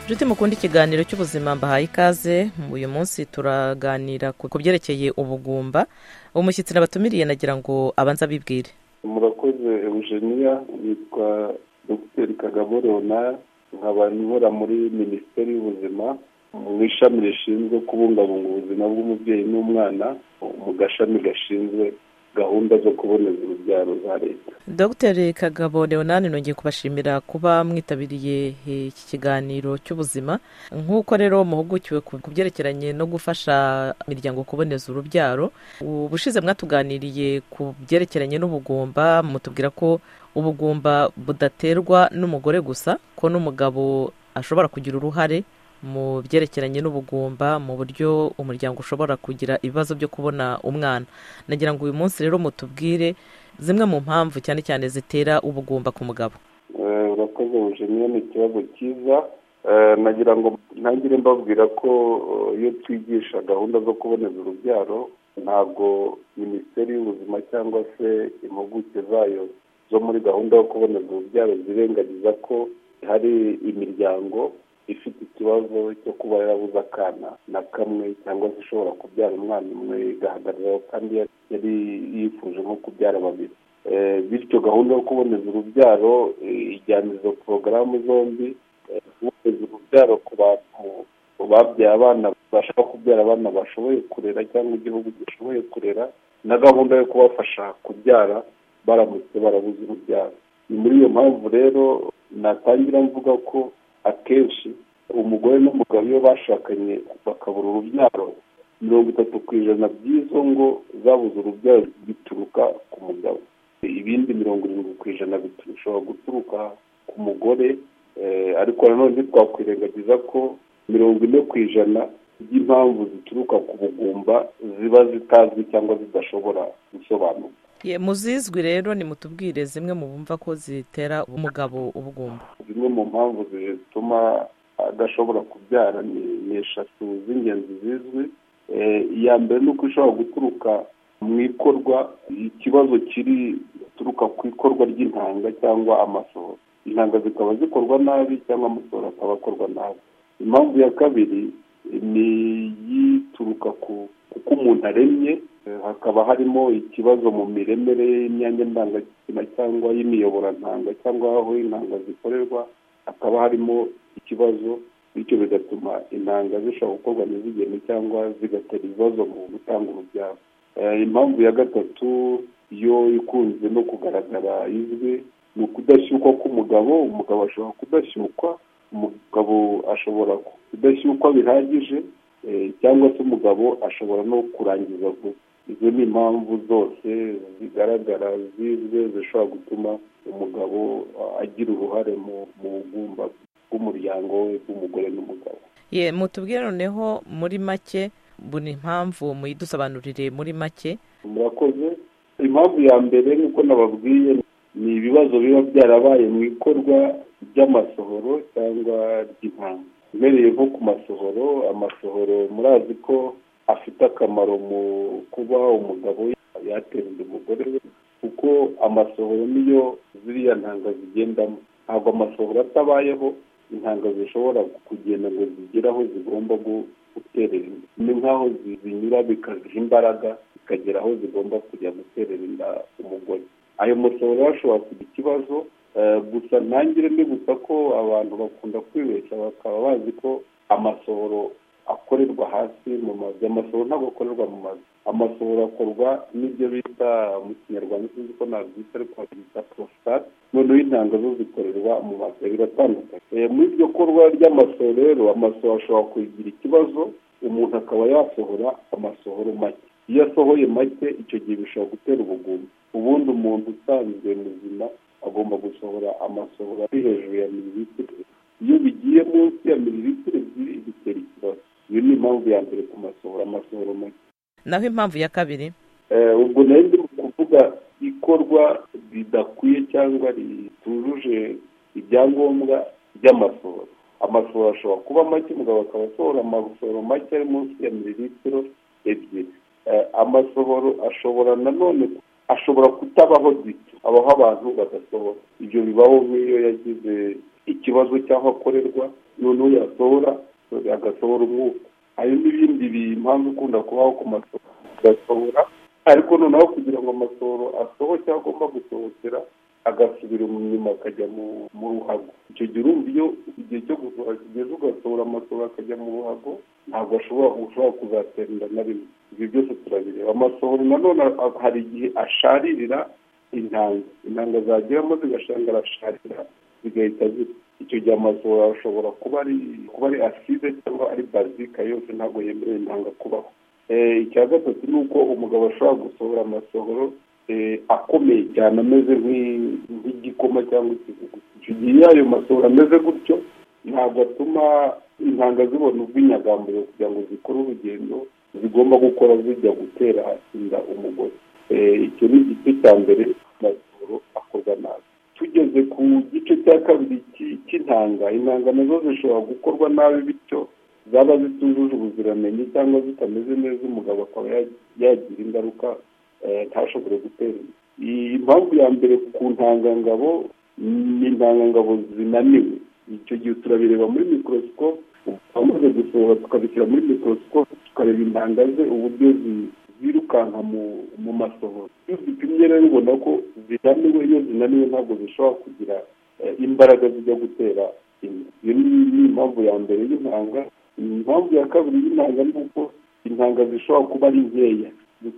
inshuti mukunda ikiganiro cy'ubuzima mbahaye ikaze uyu munsi turaganira ku byerekeye ubugumba umushyitsi nabatumiriye nagira ngo abanze abibwire murakoze eugenia yitwa dogiteri kagabo rona nkaba nyobora muri minisiteri y'ubuzima mu ishami rishinzwe kubungabunga ubuzima bw'umubyeyi n'umwana mu gashami gashinzwe gahunda zo kuboneza urubyaro za leta dogiteri kagabo leonani nongeye kubashimira kuba mwitabiriye iki kiganiro cy'ubuzima nk'uko rero muhugukiwe ku byerekeranye no gufasha imiryango kuboneza urubyaro ubushize mwatuganiriye ku byerekeranye n'ubugumba mutubwira ko ubugumba budaterwa n'umugore gusa ko n'umugabo ashobora kugira uruhare mu byerekeranye n'ubugumba mu buryo umuryango ushobora kugira ibibazo byo kubona umwana nagira ngo uyu munsi rero mutubwire zimwe mu mpamvu cyane cyane zitera ubugumba ku mugabo urakoze bujeniye ni ikibazo cyiza nagira ngo ntangire mbabwira ko iyo twigisha gahunda zo kuboneza urubyaro ntabwo minisiteri y'ubuzima cyangwa se impuguke zayo zo muri gahunda yo kuboneza urubyaro zirengagiza ko hari imiryango ifite ikibazo cyo kuba yarabuze akana na kamwe cyangwa se ishobora kubyara umwana umwe igahagararaho kandi yari yifuje nko kubyara babiri bityo gahunda yo kuboneza urubyaro ijyana izo porogaramu zombi kuboneza urubyaro ku bantu babyaye abana bashaka kubyara abana bashoboye kurera cyangwa igihugu gishoboye kurera na gahunda yo kubafasha kubyara baramutse barabuze urubyaro ni muri iyo mpamvu rero natangira mvuga ko akenshi umugore n'umugabo iyo bashakanye bakabura urubyaro mirongo itatu ku ijana by'izo ngo zabuze urubyaro bituruka ku mugabo ibindi mirongo irindwi ku ijana bishobora guturuka ku mugore ariko nanone twakwirengagiza ko mirongo ine ku ijana by'impamvu zituruka ku bugumba ziba zitazwi cyangwa zidashobora gusobanurwa muzizwi rero ni mutubwire zimwe mu bumva ko zitera umugabo ubugumba zimwe mu mpamvu zituma adashobora kubyara ni eshatu z'ingenzi zizwi iya mbere ni uko ishobora guturuka mu ikorwa ikibazo kiri guturuka ku ikorwa ry'intanga cyangwa amasohoro intanga zikaba zikorwa nabi cyangwa amasohoro akaba akorwa nabi impamvu ya kabiri ni iyituruka ku kuko umuntu aremye hakaba harimo ikibazo mu miremere y'imyanya ndangagitsina cyangwa y'imiyoborantanga cyangwa aho intanga zikorerwa hakaba harimo ikibazo bityo bigatuma intanga zishobora gukorwa ntizigene cyangwa zigatera ibibazo mu gutanga urubyaro impamvu ya gatatu yo ikunze no kugaragara izwi ni ukudashyukwa k'umugabo umugabo ashobora kudashyukwa umugabo ashobora kudashyukwa bihagije cyangwa se umugabo ashobora no kurangiza vuba izo ni impamvu zose zigaragara zizwe zishobora gutuma umugabo agira uruhare mu bugumba bw'umuryango we bw'umugore n'umugabo ye mutubwire noneho muri make buri mpamvu muyidusobanurire muri make murakoze impamvu ya mbere nk'uko nababwiye ni ibibazo biba byarabaye mu ikorwa ry'amasohoro cyangwa ry'intanga ubereye nko ku masohoro amasohoro murazi ko afite akamaro mu kuba umugabo yatera undi umugore we kuko amasohoro niyo ziriya ntanga zigendamo ntabwo amasohoro atabayeho intanga zishobora kugenda ngo zigere aho zigomba guterera inda ni nk'aho zinyura bikaziha imbaraga zikagera aho zigomba kujya guterera inda umugore ayo masohoro ashobora kugira ikibazo gusa ntangire ni gusa ko abantu bakunda kwibeshya bakaba bazi ko amasohoro akorerwa hasi mu mazu amasohoro ntabwo akorerwa mu mazu amasohoro akorwa n'ibyo bita mu kinyarwanda sinzi ko nabyita ariko babyita porositate noneho intanga zo zikorerwa mu mazu biratandukanye muri iryo korwa ry'amasohoro rero amasohoro ashobora kugira ikibazo umuntu akaba yasohora amasohoro make iyo asohoye make icyo gihe bishobora gutera ubugumba ubundi umuntu usanzwe muzima agomba gusohora amasohoro ari hejuru ya mililitiro iyo bigiye munsi ya mililitiro ebyiri bitera ikibazo iyo ni impamvu ya mbere ku masohoro amasohoro make naho impamvu ya kabiri ubwo nayo ndi kuvuga ikorwa ridakwiye cyangwa ritujuje ibyangombwa by'amasohoro amasohoro ashobora kuba make umugabo akaba asohora amasohoro make ari munsi ya mililitiro ebyiri amasohoro ashobora nanone ashobora kutabaho gito abaho abantu badasohora ibyo bibaho nk'iyo yagize ikibazo cy'aho akorerwa noneho yasohora agasohora umwuka hari n'ibindi impamvu ikunda kubaho ku masohoro agasohora ariko noneho kugira ngo amasohoro asohoke aho agomba gusohokera agasubira inyuma akajya mu ruhago icyo gihe urumva iyo igihe cyo gusohora kigeze ugasohora amasohoro akajya mu ruhago ntabwo ashobora ushobora kuzaterera na rimwe ibyo byose turabireba amasohoro nanone hari igihe asharirira intanga intanga zageramo zigasanga arasharira zigahita zipfa icyo gihe amasohoro ashobora kuba ari kuba ari aside cyangwa ari bazika yose ntabwo yemerewe intanga kubaho icya gatatu ni uko umugabo ashobora gusohora amasohoro akomeye cyane ameze nk'igikoma cyangwa ikivuguto icyo gihe iyo ayo masohoro ameze gutyo ntabwo atuma intanga zibona ubwinyagamburiro kugira ngo zikore urugendo zigomba gukora zijya gutera inda umugore icyo ni igice cya mbere amasohoro akorwa nabi tugeze ku gice cya kabiri cy'intanga intanga nazo zishobora gukorwa nabi bityo zaba zitujuje ubuziranenge cyangwa zitameze neza umugabo akaba yagira ingaruka ntashobore gutera iyi mpamvu ya mbere ku ntangangabo ni intangangabo zinaniwe icyo gihe turabireba muri mikorosikopu twamaze gusohora tukabishyira muri mikorosikopu tukareba intanga ze uburyo zirukanka mu masohoro iyo zipimye rero ubona ko zinaniwe iyo zinaniwe ntabwo zishobora kugira imbaraga zijya gutera inda iyo ni impamvu ya mbere y'intanga impamvu ya kabiri y'intanga ni uko intanga zishobora kuba ari nkeya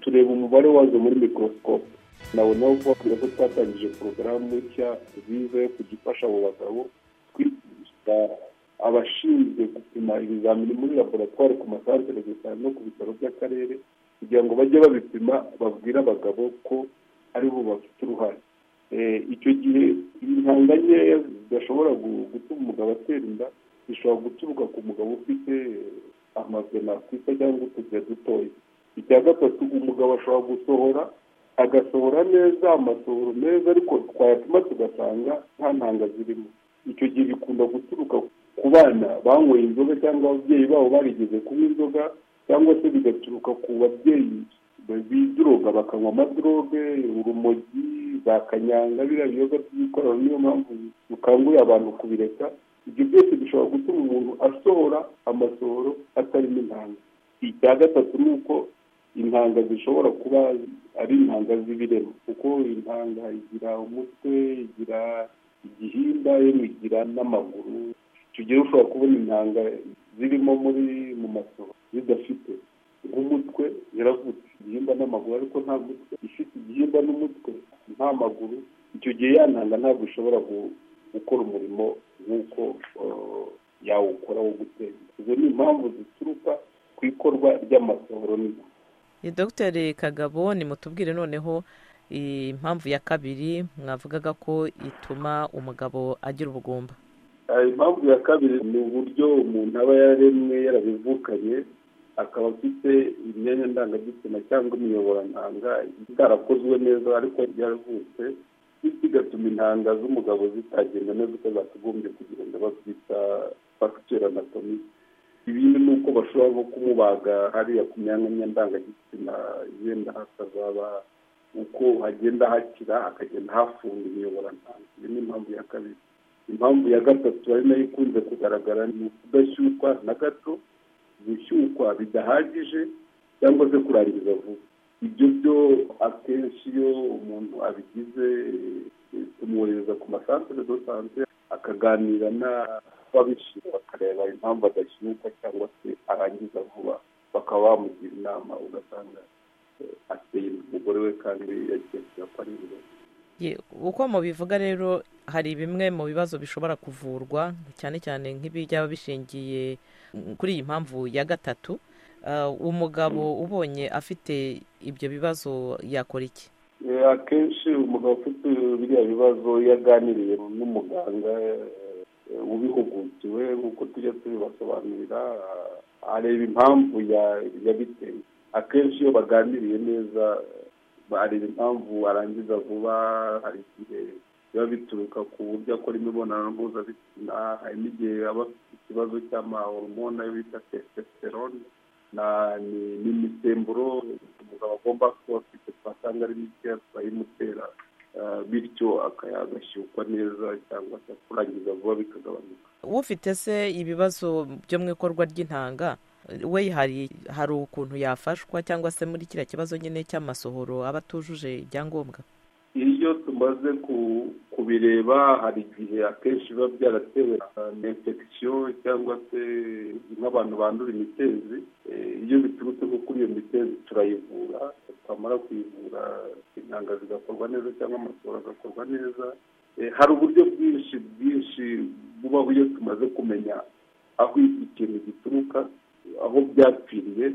tureba umubare wazo muri mikorosikopu nawe nawe kubabwira ko twatangije porogaramu nshya nziza yo kujya ifasha abo bagabo twigisha abashinzwe gupima ibizamini muri laboratwari ku masantere gusa no ku bitaro by'akarere kugira ngo bajye babipima babwire abagabo ko ari bo bafite uruhare icyo gihe intanga nkeya zidashobora gutuma umugabo atera inda zishobora guturuka ku mugabo ufite amabwe nakwita cyangwa utubuye dutoya icya gatatu umugabo ashobora gusohora agasohora neza amasohoro meza ariko twayatuma tugasanga nta ntanga zirimo icyo gihe bikunda guturuka ku bana banyweye inzoga cyangwa ababyeyi babo barigeze kunywa inzoga cyangwa se bigaturuka ku babyeyi biduroga bakanywa amadroge urumogi za kanyanga biriya biyoga by'ikorana niyo mpamvu dukangurira abantu kubireka ibyo byose bishobora gutuma umuntu asohora amasohoro atarimo intanga icya gatatu ni uko intanga zishobora kuba ari intanga z'ibirema kuko intanga igira umutwe igira igihimba yewe igira n'amaguru tugira ushobora kubona intanga zirimo muri mu masoro zidafite nk'umutwe yaravutse igihimba n'amaguru ariko nta mutwe ifite igihimba n'umutwe nta maguru icyo gihe ya ntanga ntabwo ishobora gukora umurimo nk'uko yawukora wo gutera izo ni impamvu zituruka ku ikorwa ry'amasohoro n'intanga dogiteri kagabo ni mutubwire noneho impamvu ya kabiri mwavugaga ko ituma umugabo agira ubugumba impamvu ya kabiri ni uburyo umuntu aba yaremwe yarabivukanye akaba afite imyanya ndangagitsina cyangwa imiyoborantanga itarakozwe neza ariko yaravutse bityo igatuma intanga z'umugabo zitagenda neza uko zakagombye kugenda babyita fagitura anatomi ibindi ni uko bashobora nko kumubaga hariya ku myanya ndangagitsina yenda hakazaba uko hagenda hakira hakagenda hafunga imiyoborantanga iyo ni impamvu ya kabiri impamvu ya gatatu ari nayo ikunze kugaragara ni ukudashyukwa na gato gushyukwa bidahagije cyangwa se kurangiza vuba ibyo byo akenshi iyo umuntu abigize tumwohereza ku masantere do sante akaganira n'ababishinzwe bakareba impamvu adashyuka cyangwa se arangiza vuba bakaba bamugira inama ugasanga ateye umugore we kandi yagiye kuyakora ibibazo uko mubivuga rero hari bimwe mu bibazo bishobora kuvurwa cyane cyane nk'ibijya bishingiye kuri iyi mpamvu ya gatatu umugabo ubonye afite ibyo bibazo yakora iki akenshi umugabo ufite biriya bibazo iyo aganiriye n'umuganga ubihugukiwe nk'uko tujya tubibasobanurira areba impamvu yabiteye akenshi iyo baganiriye neza areba impamvu arangiza vuba hari igihe biba bituruka ku buryo akora imibonano mpuzabitsina hari n'igihe aba afite ikibazo cy'amahoromone ayo bita testosterone ni imisemburo umugabo agomba kuba afite twasanga ari mikeya twayimutera bityo agashyukwa neza cyangwa se kurangiza vuba bikagabanuka ufite se ibibazo byo mu ikorwa ry'intanga we hari hari ukuntu yafashwa cyangwa se muri kiriya kibazo nyine cy'amasohoro aba atujuje ibyangombwa iyo tumaze kubireba hari igihe akenshi biba byaratewe na infection cyangwa se nk'abantu bandura imitezi iyo biturutse nko kuri iyo mitezi turayivura twamara kuyivura intanga zigakorwa neza cyangwa amasohoro agakorwa neza hari uburyo bwinshi bwinshi bubaho iyo tumaze kumenya aho ikintu gituruka aho byapfiriye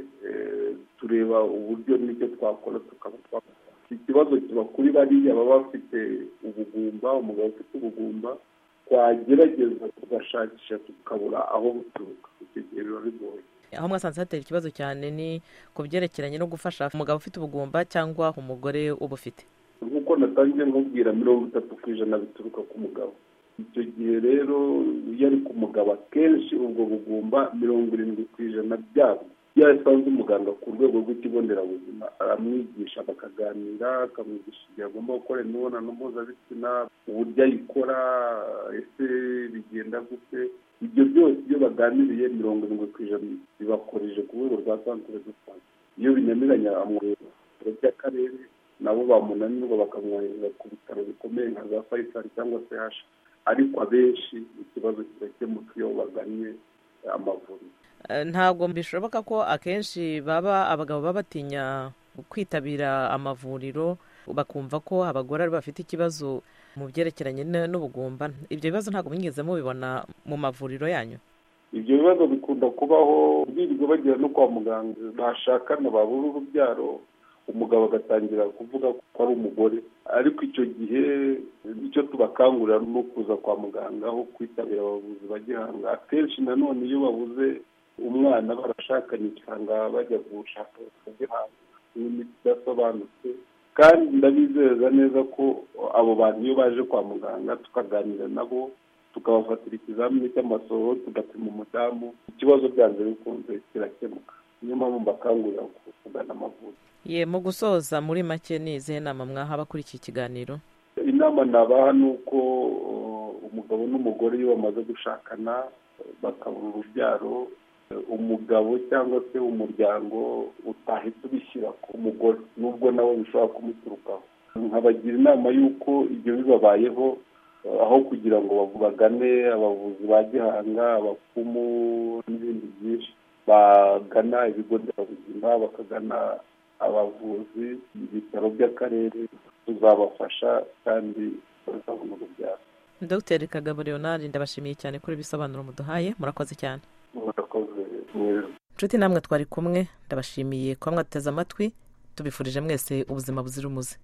tureba uburyo n'icyo twakora tukaba twakora ikibazo kiba kuri bariya baba bafite ubugumba umugabo ufite ubugumba twagerageza tugashakisha tukabura aho buturuka icyo gihe biba bigoye aho mwasanze hatera ikibazo cyane ni ku byerekeranye no gufasha umugabo ufite ubugumba cyangwa umugore uba ufite nk'uko natangiye nkubwira mirongo itatu ku ijana bituruka ku mugabo icyo gihe rero iyo ari ku mugabo akenshi ubwo bugumba mirongo irindwi ku ijana byabwo iyo asanze umuganga ku rwego rw'ikigo nderabuzima aramwigisha bakaganira akamwigisha igihe agomba gukora imibonano mpuzabitsina uburyo ayikora ese bigenda gute ibyo byose iyo baganiriye mirongo irindwi ku ijana bibakoreje ku rwego rwa santire de sante iyo binaniranye amwohereza ku biro by'akarere nabo bamunanirwa bakamwohereza ku bitaro bikomeye nka za fayisari cyangwa se hasha ariko abenshi ikibazo kigakemuka iyo bagannye amavuriro ntabwo bishoboka ko akenshi baba abagabo baba batinya kwitabira amavuriro bakumva ko abagore ari bafite ikibazo mu byerekeranye n'ubugumba ibyo bibazo ntabwo mwigeze mubibona mu mavuriro yanyu ibyo bibazo bikunda kubaho birirwa bagera no kwa muganga bashakana babura urubyaro umugabo agatangira kuvuga ko ari umugore ariko icyo gihe nicyo tubakangurira no kuza kwa muganga aho kwitabira abavuzi ba gihanga akenshi nanone iyo babuze umwana barashakanye cyangwa bajya gushaka gihanga n'imiti idasobanutse kandi ndabizeza neza ko abo bantu iyo baje kwa muganga tukaganira nabo tukabafatira ikizamini cy'amasohoro tugapima umudamu ikibazo byanze bikunze kirakemuka niyo mpamvu mbakangurira kugana amavuriro ye mu gusoza muri make ni izihe nama mwaha abakuri iki kiganiro inama nabaha ni uko umugabo n'umugore iyo bamaze gushakana bakabura urubyaro umugabo cyangwa se umuryango utahita ubishyira ku mugore nubwo nawe bishobora kumuturukaho nkabagira inama y'uko ibyo bibabayeho aho kugira ngo bagane abavuzi ba gihanga abapfumu n'ibindi byinshi bagana ibigo nderabuzima bakagana abavuzi ibitaro by'akarere tuzabafasha kandi bazabona urubyaro dogiteri kagabo leonard ndabashimiye cyane kuri ibisobanuro muduhaye murakoze cyane murakoze neza inshuti namwe twari kumwe ndabashimiye kuba mwateze amatwi tubifurije mwese ubuzima buzira umuze